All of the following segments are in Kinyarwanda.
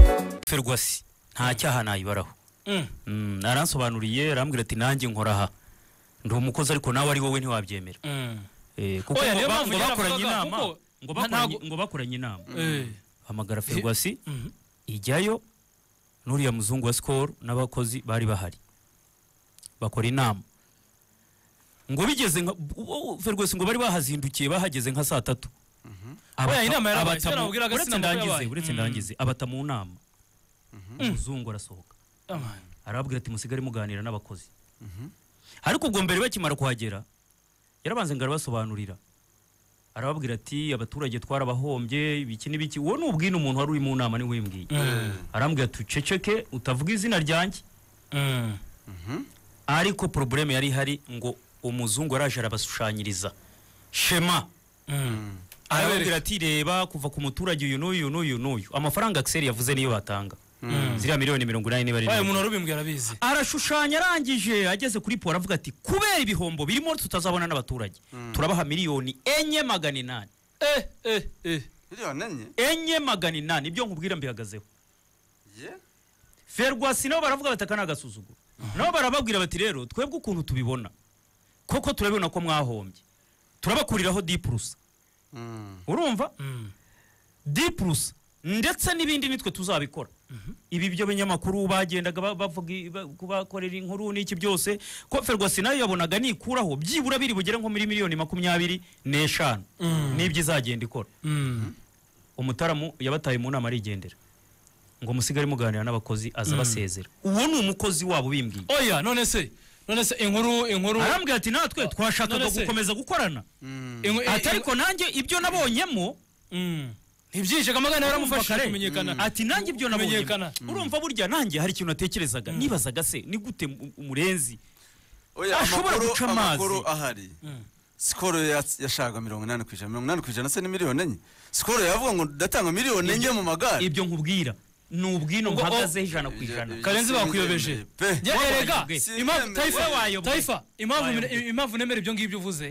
gukorerwa si nta cyaha nayibaraho Mm, aransobanuriye arambwira ati nanjye nkora aha ndi umukozi ariko nawe ari wowe ntiwabyemera Eh, kuko Oya, ngo niyo ba- mpamvu ngo bakoranye yaravugaga inama kuko ngo nta- bakoranye- ntago- ngo bakoranye inama Eh. hamagara ferwasi ijyayo n'uriya muzungu wa sikoro n'abakozi bari bahari bakora inama ngo bigeze nka u- u- ferwasi ngo bari bahazindukiye bahageze nka saa tatu Abata- Oya, inama yarabaye, abata sinzi mu- nababwiraga uretse sinzi amakuru ndangize yabaye. uretse ndangize abata mu nama umuzungu arasohoka arababwira ati musigare muganira n'abakozi ariko ubwo mbere bakimara kuhagera yarabanza ngo arabasobanurira arababwira ati abaturage twarabahombye ibiki n'ibiki uwo ni ubwine umuntu wari uri mu nama niwe wimbwiye arambwira ati uceceke utavuga izina ryanjye ariko porobuleme yari ihari ngo umuzungu araje arabashushanyiriza shema arababwira ati reba kuva ku muturage uyu n'uyu n'uyu n'uyu amafaranga akiseri yavuze niyo batanga ziriya miliyoni mirongo inani niba ari nini. baye umuntu warubimbwiye arabizi arashushanya arangije ageze kuri poro avuga ati kubera ibihombo birimo tutazabona n'abaturage turabaha miliyoni enye magana inani eh eh eh miliyoni enye enye magana inani ibyo nkubwira mbihagazeho ye ferwasi nabo baravuga bati aka ni agasuzuguro nabo barababwira bati rero twebwe ukuntu tubibona koko turabibona ko mwahombye turabakuriraho dipurusa Mm. urumva dipurusa ndetse n'ibindi nitwe tuzabikora ibi byo binyamakuru bagendaga ba- bavuga i- ba- kubakorera inkuru n'iki byose ko ferwasi nayo yabonaga nikuraho byibura biri bugere nko muri miliyoni makumyabiri n'eshanu n'ibyo izagenda ikora umutaramu yabataye mu nama arigendera ngo musigare muganira n'abakozi aza basezera uwo ni umukozi wabo bimbwiye oya none se none se inkuru inkuru arambwira ati natwe twashakaga none se- gukomeza gukorana inku- ati ariko nanjye ibyo nabonyemo Mm. ntibyinjije amagana urumva yaramufashije kare. kumenyekana ati nanjye ibyo Kumenyekana. nabonyemo urumva burya nanjye hari ikintu natekerezaga nibazaga se ni gute mu- umurenzi oya Ashobora amakuru guca amazi. amakuru ahari sikoro yats- yashakaga mirongo inani ku ijana mirongo inani ku ijana se ni miliyoni enye sikoro yavuga ngo ndatanga miliyoni enye mu magare ibyo nkubwira ni ubwino Ubwo- mpagazeho ijana ku Ibyo- ijana ibyo karenzi bakuyobeje simbyemeye pe. Njye erega Simbyemeye. impamvu tayifa We wayoboye. tayifa impamvu Wayoboye. im- impamvu nemera ibyo ngibyo uvuze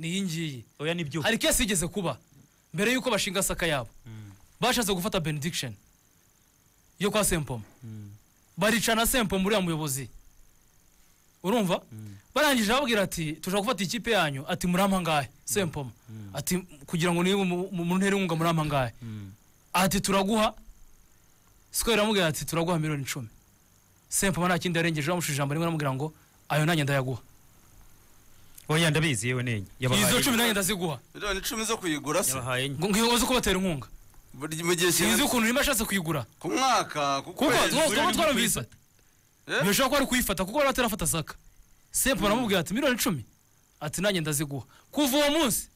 ni iyi ngiyi oya nibyo hari kesi igeze kuba mbere y'uko bashinga saka yabo bashatse gufata benediction yo kwa sempoma baricana sempoma uriya muyobozi urumva barangije bababwira ati turashaka gufata ikipe yanyu ati murampa ngahe sempoma ati kugira ngo niba muntere inkunga murampa ngahe ati turaguha sikoro iramubwira ati turaguha miliyoni icumi sempoma nta kindi yarengejeho amushije ijambo rimwe aramubwira ngo ayo nanjye ndayaguha oya ndabizi yewe nenye yabahaye izo cumi nanjye ndaziguha miliyoni icumi zo kuyigura se yabahaye enye. ngo ngo uze kubatera inkunga Buri- mu gihe sinzi kingana ukuntu urimo ashatse kuyigura ku mwaka ku kuko kwezi tuba twarumvise Eh? bishobora kuba ari kuyifata kuko bari batarafata saka sempo baramubwira ati miliyoni icumi ati nanjye ndaziguha kuva uwo munsi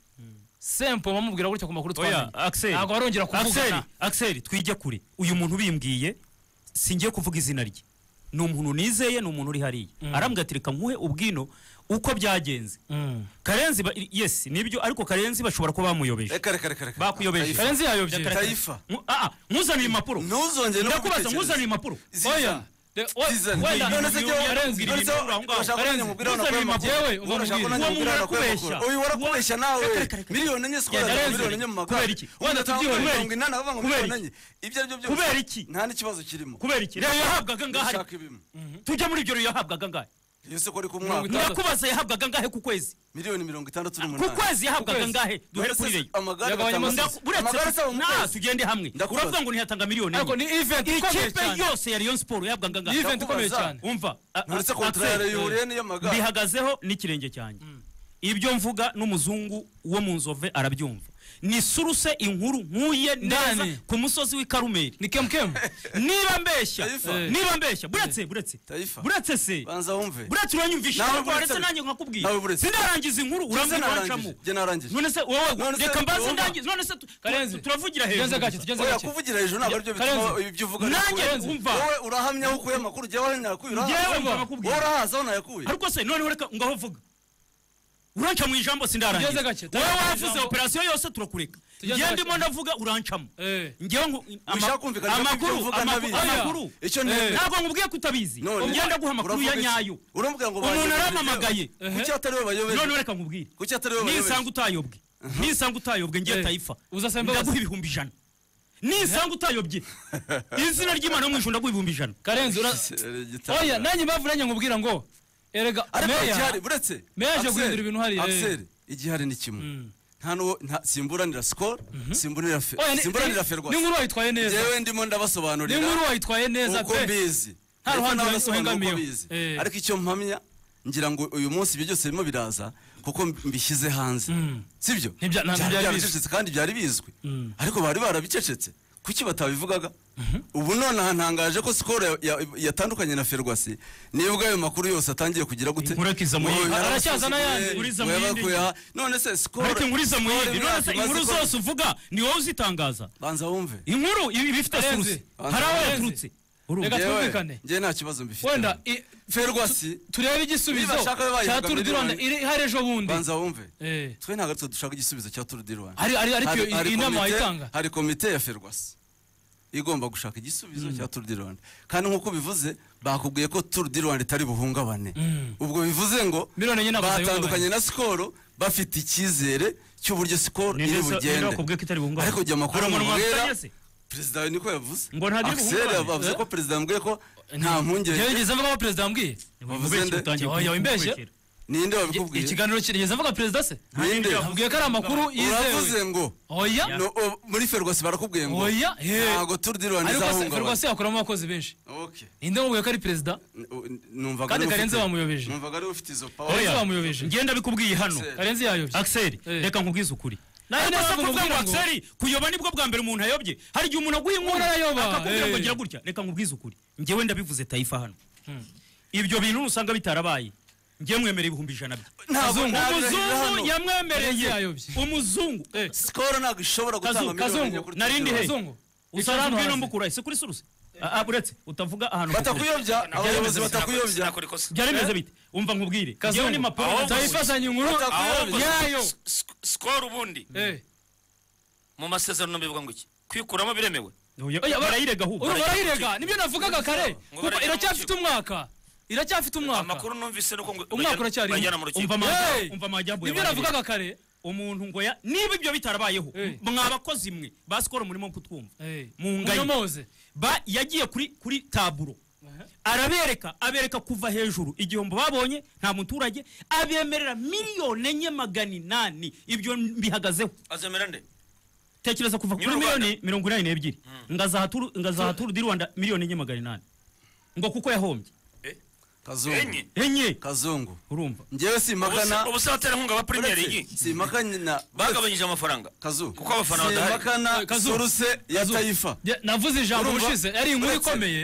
sempo bamubwira gutya ku makuru oya twamenye akiseri ntabwo barongera akiseri kuvugana akiseri twijya kure uyu muntu bimbwiye singiye kuvuga izina rye ni umuntu nizeye ni umuntu uri hariya arambwira ati reka nkuhe ubwino uko byagenze Mm. karenzi ba- yes nibyo ariko karenzi bashobora kuba bamuyobeje reka reka reka reka Bakuyobeje. Tayifa. karenzi yayobye Reka- Tayifa. Nku- ah, ah, nkuzanire impapuro ntuzongere no ndakubaza kubitekereza. nkuzanire impapuro Zizana. Oya. De- oya, Zizana. wenda- None se jyewe- Karenzi, none ibintu se aho ngaho. urashaka ko nanjye Karenzi, nkubwira uzana nakuye impapuro. amakuru? Yewe, uva Urashaka mubwire. ko Uwo nanjye nkubwira muntu nakuye arakubeshya. amakuru? Uyu warakubeshya nawe miliyoni enye sikora Karenzi, miliyoni enye mu magare kubera iki? wenda Kubera tubyibuhe iki? mirongo inani avuga ngo Kubera miliyoni iki? enye ibyo aribyo byose Kubera iki? nta n'ikibazo kirimo kubera iki rero yahabwaga ngahe ushaka ibimo tujya muri ibyo rero yahabwaga ngahe iyo soko ari ku mwaka Mirongo itandatu. ndakubaza yahabwaga ngahe ku kwezi miliyoni mirongo itandatu ku n'umunani kwezi yahabwaga kwezi. ngahe duhere None se kuri reyo amagare Yagabanyemo batanga- ndaku- amagare uretse asaba mu na kwezi tugende hamwe Ndakubaza. uravuga ngo ntiyatanga miliyoni ariko ni enye event ikomeye ikipe cyane yose ya rayon siporo yahabwaga ni ngahe event ikomeye Ndakubaza. cyane umva a- a- uretse Axel, kontorare yihuriye n'iyo magare mbihagazeho n'ikirenge cyanjye ibyo mvuga n'umuzungu wo mu nzove arabyumva ni suruse inkuru nkuye neza Ndani. ku musozi w'i karumeri ni kemukemu niba mbeshya Taifa. niba mbeshya buretse buretse Taifa. buretse se banza wumve buretse uranyumvisha Nawe ariko buretse- uretse nanjye nawe nkakubwira buretse. sinarangiza inkuru Jye urambwira narangije. wancamo Jye narangije none se wowe None se reka mbanze wumva. ndangize none se tu- Karenzi. turavugira tugenze gake hejuru tugenze oya gake kuvugira hejuru ntabwo aribyo bituma Karenzi. ibyo uvuga Nanjye bikurenze. wumva. wowe urahamya aho ukuye amakuru jyewe nayakuye urahazi yewe Wumva. wowe nkakubwira urahazi aho nayakuye ariko se noneho reka ngaho vuga uranca mu ijambo Tugeze sindarangiza gake, wowe tugeze wavuze ijambo. operasiyo yose turakureka Tugeze ngenda gake. ndimo ndavuga urancamo Eh. ngewe nku- ama- Wishaka kumvikana ko ibyo amakuru uvuga amakuru ntabizi. amakuru icyo ntebe ntabwo nkubwiye ko utabizi None. ngenda guha amakuru ya Uravuga iki? nyayo urambwira ngo Umuntu bayobeje. yarampamagaye. kuki atari we bayobeje none reka nkubwire kuki atari we bayobeje nisanga utayobwe nisanga utayobwe ngiye Eh, tayifa uza Simba ndaguha ibihumbi ijana nisanga utayobye izina ry'imana mu ijuru ndaguha ibihumbi ijana karenzi ura Igitabo. oya nanjye impamvu nanjye nkubwira ngo erega ariko igihari meya buretse meya yaje Axel, guhindura ibintu hariya, eh. Axel, igihari ni kimwe nta n'uwo nta simburanira sikoro simburanira fe oya ni- simburanira ni- ferwa ni inkuru wayitwaye neza yewe ndimo ni ndabasobanurira inkuru wayitwaye neza uko pe mbizi Nta Ariko ruhande n'abasobanura uko uhengamiyeho. bizi. Eh. ariko icyo mpamya ngira ngo uyu munsi ibyo byose birimo biraza kuko mbishyize hanze sibyo Ntibya- nta- ntibyari bizwi. byarabicecetse kandi byari bizwi ariko bari barabicecetse kuki batabivugaga ubu none hantangaje ko sikoro ya- ya- yatandukanye na ferwasi nibwo ayo makuru yose atangiye kugira gute Inkurikiza mu yindi. Ngo Aracyaza n'ayandi. Inkurikiza mu ngo yindi. yabakuye aha. none se sikoro ariko inkuru iza mu yindi Sikoro none se imyaka inkuru imaze ko- zose uvuga ni wowe uzitangaza banza wumve inkuru iba ibifite Karenzi. suruse hari aho Karenzi. yaturutse Reka urumva tu- Yewe, twumvikane. njye nta kibazo mbifite wenda i- ferwasi turebe igisubizo Niba ashaka bayivuga cya turu di rwanda miliyoni. iri ihari ejo bundi banza wumve Eh. twe ntabwo aritwe dushaka igisubizo cya turu di rwanda Ari- ari- ariko Hari- iyo- hari iyi nama komite- wayitanga? hari komite ya ferwasi igomba gushaka igisubizo cya turu di rwanda kandi nk'uko bivuze bakubwiye ko turu di rwanda itari buhungabane ubwo bivuze ngo Miliyoni enye ntabwo batandukanye na sikoro bafite icyizere cy'uburyo sikoro Ni iri ndetse- bugende ndakubwiye ko itari buhungabane. ariko jya amakuru Hari umuntu amubwira wafatanye se? perezida niko yavuze Ngo ntabwo iri Axel buhungabane. yavuze ko perezida yambwiye ko nta mpungenge yageze avuga ko perezida yambwiye Wavuze nde? Oya, wimbeshye. ninde wabikubwiye ikiganiro kirigeze avuga perezida se ninde abwiye ko ari amakuru uravuze yizewe ngo oya No, o- muri ferwasi barakubwiye ngo oya he ntabwo turu di rwanda ariko se izahungabana rwose yakuramo abakozi benshi Okay. ninde wamubwiye ko ari perezida N- o- n- numvaga Kandi ari ufite- Karenzi bamuyobeje. numvaga ari ufite izo power. Karenzi bamuyobeje ngenda bikubwiye hano Axel. karenzi yayobye axel Eh. reka nkubwize ukuri Nawe Ariko niba se kuvuga ngo bamubwira ngo- axel kuyoba nibwo bwa mbere umuntu ayobye hari igihe umuntu aguye inkuru Umuntu arayoba, akakubwira ngo eh. gira gutya reka nkubwize ukuri njyewe ndabivuze tayifa hano ibyo bintu usanga bitarabaye njye mwemere ibihumbi ijana bye Ntabwo- Kazungu. ntabwo umuzungu hano. Karenzi yamwemereye yayobye umuzungu Eh, Skol ntabwo ishobora gutanga Kazungu, miliyoni enye Kazungu, kuri narindi he Turu di Rwanda. Kazungu, icara hano usanzwe ino hasi. mbukura ese kuri suruse Ah, ah, uretse utavuga ahantu batakuyobya abayobozi batakuyobya Sinakora ikosa. byari bimeze bite umva nkubwire kazungu njyewe ni maporo Ahubwo- turayifatanya inkuru Ahubwo- yayo S- s- Skol ubundi Eh, mu masezerano bivuga ngo iki kwikuramo biremewe oya, bara- barayirega ahubwo urumva barayirega nibyo navugaga kare Ngo kuko barajya mu iracyafite rukiko. umwaka iracyafite umwaka amakuru numvise nuko ngo Umwaka bajyana- uracyarimo. bajyana mu rukiko umva amajya- Hey! umva amajyambere nibyo barayirega. navugaga kare umuntu ngo ya niba ibyo bitarabayeho Eh. mwa bakozi mwe ba sikoro murimo kutwumva Eh, Mungayi. munyomoze ba yagiye kuri kuri taburo arabereka abereka kuva hejuru igihombo babonye nta muturage abemerera miliyoni enye magana inani ibyo mbihagazeho azemera nde tekereza kuva kuri Nyir'u Rwanda. miliyoni mirongo inani n'ebyiri ngazaha turu ngazaha turu di rwanda miliyoni enye magana inani ngo kuko yahombye Eh? kazungu enye enye kazungu urumva njyewe Ubusa- simpakana ubu se abaterankunga ba premier iyi simpakana na bagabanyije amafaranga kazungu Kuko abafana badahari. simpakana Eh, Kazungu. soruse ya tayifa Ya- navuze ijambo Urumva? ubushize yari inkuru Uretse- ikomeye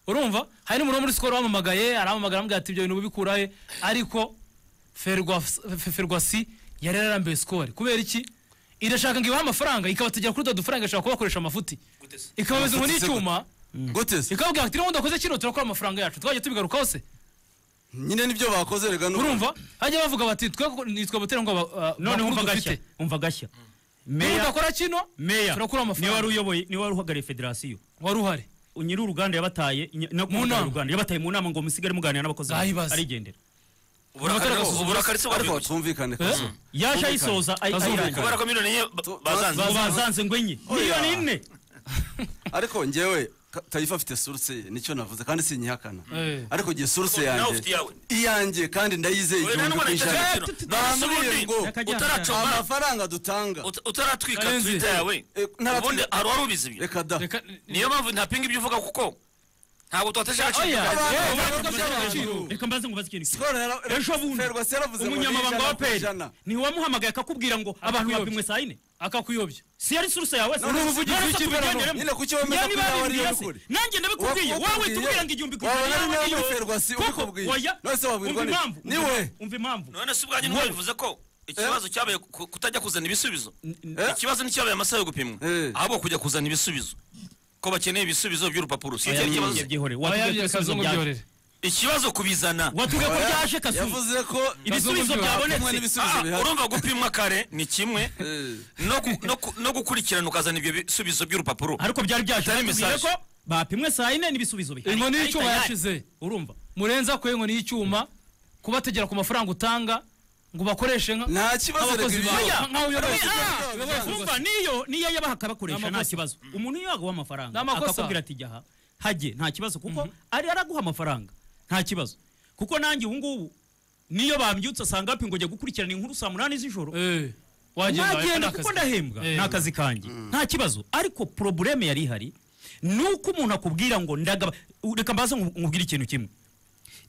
urumva hari n'umuntu wo muri sikoro wamamagaye aramamagara amubwira ati ibyo bintu bikurahe ariko Ferwas- Fe- ferwasi yari yararambiwe sikoro kubera iki irashaka ngo ibahe amafaranga ikabategera kuri dufaranga ishaka kubakoresha amafuti ikabameza ngo Amafuti se n'icyuma gute se ikababwira ati niba udakoze kino turakora amafaranga yacu twajya tubigarukaho se nyine nibyo bakoze rega n'ubu. urumva hajya bavuga bati twe nitwe abaterankunga noneho bakuru umva dufite gashya umva gashya niba meya udakora kino meya turakura niwe wari amafaranga uyoboye niwe wari uhagarariye federasiyo wari uhari nyiri uruganda yabataye ny- no Mu kuvuga nama. uruganda yabataye mu nama ngo musigare muganira n'abakozi banyu. Zayibaze. arigendera uburakari Abaterankunga- uburakari se ariko bwabibutse twumvikane kazungu yaje ayisoza ay- Bazumvikana. ayirangira kubera ko miliyoni enye ba- Tu- bazanze Bazanze. bazanze ngo enye miliyoni ine ariko njyewe Ka- tayifa afite suruse ye nicyo navuze kandi sinyihakana Eh. ariko njye suruse Nawe yanjye ufite iyawe. iyanjye kandi ndayizeye Oya, nta igihumbi n'umwana ku ijana yicaye agakino. bambwiye ngo Nyakajyana. utaracoma amafaranga dutanga ut- utararatwika Karenzi. twita yawe Eh, ntaratwika. ubundi hari wari ubizi ibyo reka da reka niyo mpamvu ntapinga ibyo uvuga kuko ntabwo tuwatesha agaciro oya Abantu eh, bavuga bavuga by'agaciro. by'agaciro. reka mbaze ngo baze ikintu kimwe. Skol yara- ejo bundi Ferwacy yaravuze ngo umunyamabanga n'ijana wa ku peri ijana. ntiwamuhamagaye akakubwira ngo abantu Akakuyobya. bapimwe saa yine akakuyobya si yari suruse yawe se None umuvugizi None se w'ikipe tubigenderemo. hano. Nyine kuki wemeza Niba ko nawe ari bimbwira iyo se, ukuri? nanjye ndabikubwiye wowe tubwira ngo igihumbi ku Wabona ari ijana nawe yawe Ferwacy niyo- Koko, ubikubwira. oya, None se wabwirwa umva n'iki? impamvu Ni umva- we. umva impamvu none se ubwanyu ntiwabivuze ko ikibazo cyabaye ku- kutajya kuzana ibisubizo ikibazo nticyabaye amasaha yo gupimwa Eh. ahubwo kujya kuzana ibisubizo ko bakeneye ibisubizo by'urupapuro si Oya, icyari ikibazo byihorere, byihorere. Watubwiye ko Oya, ibisubizo kazungu byaje. byorere ikibazo kubizana watubwiye ko Oya, byaje kazungu yavuze ko ibisubizo Kazungu kimwe byabonetse n'ibisubizo Ah, bihari urumva gupimwa kare ni kimwe Eh. no gu- no ku- no gukurikirana ukazana ibyo bisubizo by'urupapuro ariko byari byaje Atari batubwiye message. ko bapimwe saa yine n'ibisubizo bihari inkoni Ahita y'icyuma yari. yashize urumva murenze akuye inkoni y'icyuma kubategera ku mafaranga utanga ngo bakoreshe nka nta kibazo reka nk'abakozi ibyo bawe Oya! nkaho uyoboye Oya! Ibibazo. umva niyo niyo yabaha akabakoresha Ni amakosa. nta kibazo umuntu iyo yaguha amafaranga Ni amakosa. akakubwira ati jya aha hajye nta kibazo kuko ari araguha amafaranga nta kibazo kuko nanjye ubu ngubu niyo bambyutse asanga hapi ngo njya gukurikirana inkuru saa munani z'ijoro Eh, wagenda nagenda wabona kuko akazi. ndahembwa Eh. ni akazi kanjye nta kibazo ariko porobureme yari ihari ni uko umuntu akubwira ngo ndagaba reka mbaze nku- nkubwire ikintu kimwe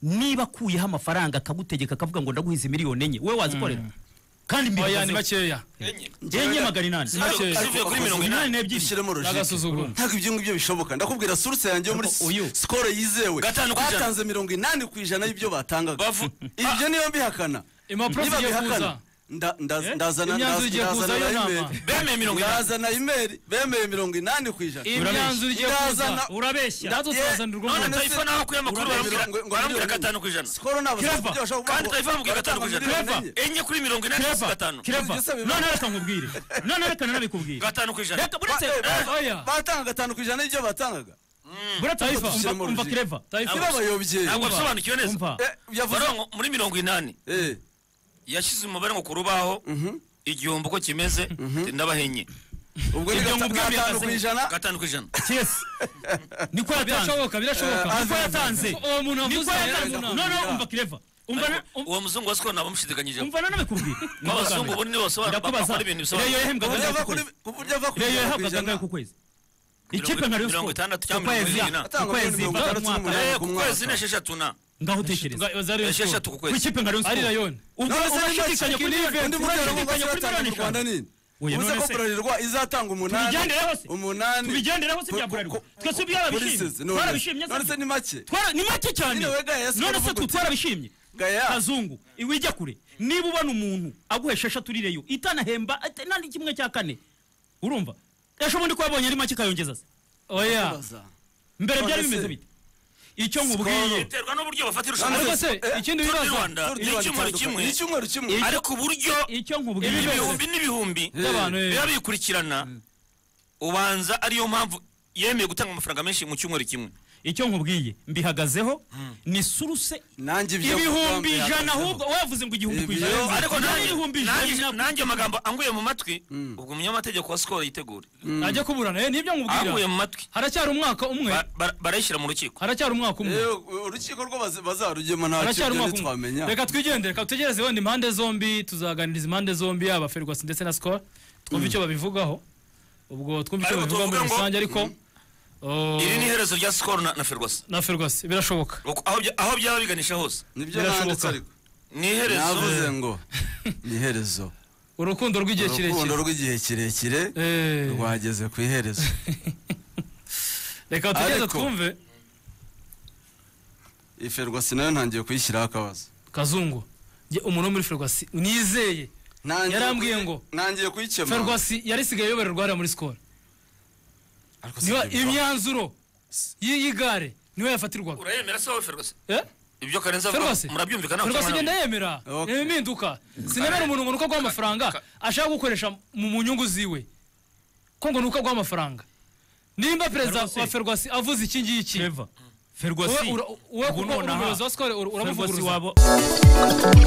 niba akuyeho amafaranga akagutegeka akavuga ngo ndaguhinze miliyoni enye we wazikorera kandi oya ni mbihagazeho makeya enye enye magana inani make. zivuye kuri mirongo inani inani n'ebyiri ushyiremo logike n'agasuzuguro ntabwo ibyo ngibyo bishoboka ndakubwira suruse yanjye yo muri Ariko uyu- sikoro yizewe Gatanu ku ijana. batanze mirongo inani ku ijana y'ibyo batangaga Bavu- ibyo niyo mbihakana Impapuro Niba zigiye bihakana, kuza. nda- nda- ndazana Imyanzuro igiye ndaz- kuza ndazana yo email. nama. bemeye mirongo inani ndazana imeri bemeye mirongo inani ku ijana imyanzuro igiye kuza Ndazana- urabeshya natwe Yeah. twazanirwa none umuntu Urabeshya. tayifa naho akuye amakuru Urabeshya. barambwira Ngo- ngo- barambwira ngo- gatanu ku ijana sikoro ni Clever. abasore bashobora kuvuga kandi ngo- tayifa mubwira gatanu ku ijana Clever. enye kuri mirongo inani n'isi kireva gatanu kireva Ibyo se biba- none reka nkubwire none reka nanabikubwire gatanu ku ijana reka buretse Ba- eh, ba- oya. batanga gatanu ku ijana y'ibyo batangaga buretse Taifa, umva- ushyiremo umva urujijo. kireva Taifa. niba abayobye ntabwo Umva. abisobanukiwe neza umva Eh, yavuze barongo muri mirongo inani Eh, yashyize umubare ngo ku rubaho igihombo uko kimeze ndabahenye ubwo ni Ibyo gata- ngubwo gatanu bihagaze. ku ijana gatanu ku ijana cyesi niko yatanze birashoboka birashoboka niko yatanze uwo muntu niko wavuze yatanze yaravunaga. no no umva kireva umva na- um- uwo muzungu wa sikoro ntabwo amushidikanyije umva nanabikubwira n'abazungu ubu nibo basobanura ndakubaza bakora ibintu reyo bisobanutse yahembwa Ku buryo kangahe ava ku kwezi kuri- ku buryo ava ku reyo ijana ku yahembwa ijana. kangahe ku kwezi ikipe nka reyo mirongo siporo itandatu cyangwa ku kwezi mirongo irindwi ku kwezi ku Atanga mirongo mwaka itandatu Eh, ku kwezi n'esheshatu na ngaho utekereza esheshatu ku ku kwezi ikipe nka reyo ari siporo rayoni ubwo None se niba urashidikanya kuri Kigali miliyoni undi mugabo urashidikanya kuri bazatanga miliyoni mu Rwanda eshanu nini? Oya, Ubuze none ko se- Bralirwa izatanga umunani tubigendereho se umunani tubigendereho se Ku- bya ku- buralirwa ku- twese ku- polices, byarabishimye none- twarabishimye none se se ni make twara ni make cyane Nyine we gaya ya siporo none se uvuga twe uti- twarabishimye Gaya. kazungu iwijya kure niba ubona umuntu aguhesha eshatu urireyo itanahemba ate- nandi kimwe cya kane urumva ejo ubundi ko wabonye ari make ikayongeza se oya mbere None byari se- bimeze bite icyo nkubwiye biterwa n'uburyo bafatira ariko irushanwa se Eh, ikindi Tour du bibazo Rwanda ni icyumweru kimwe ni icyumweru kimwe ariko uburyo icyo nkubwiye ibihumbi n'ibihumbi by'abantu eh. biba bikurikirana ubanza ariyo mpamvu yemeye gutanga amafaranga menshi mu cyumweru kimwe icyo nkubwiye mbihagazeho ni suruse nanjye ibyo ibihumbi ngamba ijana yahagazeho. ahubwo wavuze ngo igihumbi ku Ibyo- ijana ariko Nawe nanjye- ibihumbi ijana nanjye nanjye amagambo anguye mu matwi ubwo umunyamategeko wa sikoro yitegure najya kuburana eh, nibyo anguye nkubwira mu matwi haracyari umwaka umwe ba- ba- barayishyira mu rukiko haracyari umwaka umwe Eh, urukiko rwo bazi- bazarugema nta haracyari kintu umwaka ntitwamenya umwe reka twigendere reka tutegereze wenda impande zombi tuzaganiriza impande zombi yaba ferwasi ndetse na sikoro twumve icyo babivugaho ubwo twumve icyo Ariko babivugaho muri tuvuga ngo- rusange ariko oh, iri ni iherezo rya sikoro na na ferwasi na ferwasi birashoboka Uko- aho bya- aho byaba biganisha hose nibyo Birashoboka. nanditse ariko ni iherezo navuze ngo ni iherezo urukundo rw'igihe kirekire urukundo rw'igihe kirekire Eh, rwageze ku iherezo reka tugereze Ariko- twumve iferwasi nayo ntangiye kuyishyiraho akabazo kazungu njye umuntu wo muri ferwasi nizeye Ntangiye Yarambwiye kuyi- ngo, ntangiye kuyikemura ferwasi yarisigaye ayoborerwa hariya muri sikoro Ariko si niba ibyo bibaho. imyanzuro y'iyi gare niwe yafatirwaga urayemera se wowe ferwasi Eh? ibyo karenze avuga Ferwasi murabyumvikana Ferwasi ngenda yemera Okay. ni impinduka sinemera umuntu ngo nuko aguha amafaranga ashaka gukoresha mu mu nyungu ziwe ko ngo nuko aguha amafaranga nimba perezida Ferwasi. wa ferwasi avuze iki ngiki Trevor wowe Ferguson ura- wowe ubu kuko uri nonaha umuyobozi wa sikoro ura- Ferguson uramuvuguruza wabo